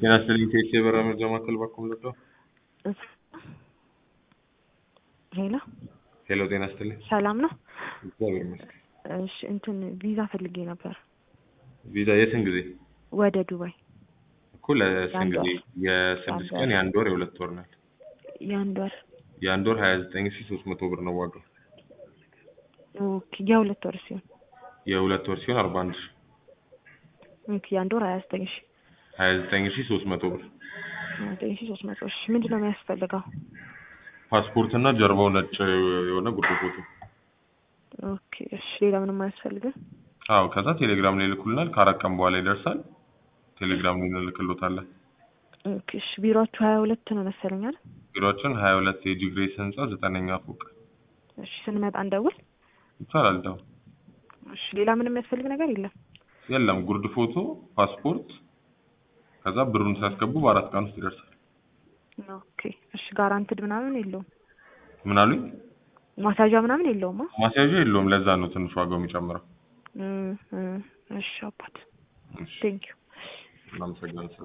ጤና ይስጥልኝ ከኢትዮ የበራ መረጃ ማዕከል ባኩም ልዶ ሄሎ ሄሎ ጤና ይስጥልኝ ሰላም ነው? እግዚአብሔር ይመስገን እሺ እንትን ቪዛ ፈልጌ ነበር ቪዛ የስንት ጊዜ ወደ ዱባይ እኮ ለስንት የአንድ ጊዜ ወር። የስድስት የአንድ ቀን የአንድ ወር የሁለት ወር ናት የአንድ ወር የአንድ ወር ሀያ ዘጠኝ ሺ ሶስት መቶ ብር ነው ዋጋው ኦኬ የሁለት ወር ሲሆን የሁለት ወር ሲሆን አርባ አንድ ሺ ኦኬ የአንድ ወር ሀያ ዘጠኝ ሺ ሀያ ዘጠኝ ሺ ሶስት መቶ ብር ሀያ ዘጠኝ ሺ ሶስት መቶ ሺ ምንድን ነው የሚያስፈልገው? ፓስፖርት እና ጀርባው ነጭ የሆነ ጉርድ ፎቶ ኦኬ እሺ ሌላ ምንም አያስፈልግም? አዎ ከዛ ቴሌግራም ላይ ይልኩልናል ከአራት ቀን በኋላ ይደርሳል ቴሌግራም ላይ እንልክሎታለን ኦኬ እሺ ቢሮአችሁ ሀያ ሁለት ነው መሰለኝ አይደል? ቢሮአችን ሀያ ሁለት የጂ ግሬስ ህንጻ ዘጠነኛ ፎቅ እሺ ስንመጣ እንደውል ይቻላል ደው እሺ ሌላ ምንም የሚያስፈልግ ነገር የለም? የለም ጉርድ ፎቶ ፓስፖርት ከዛ ብሩን ሲያስገቡ በአራት ቀን ውስጥ ይደርሳል ኦኬ እሺ ጋራንትድ ምናምን የለውም? ምን አሉኝ ማሳዣ ምናምን የለውም? ማስያዣ የለውም ለዛ ነው ትንሽ ዋጋው የሚጨምረው እም፣ እም፣ እሺ አባት እሺ ቴንኪው እናመሰግናለን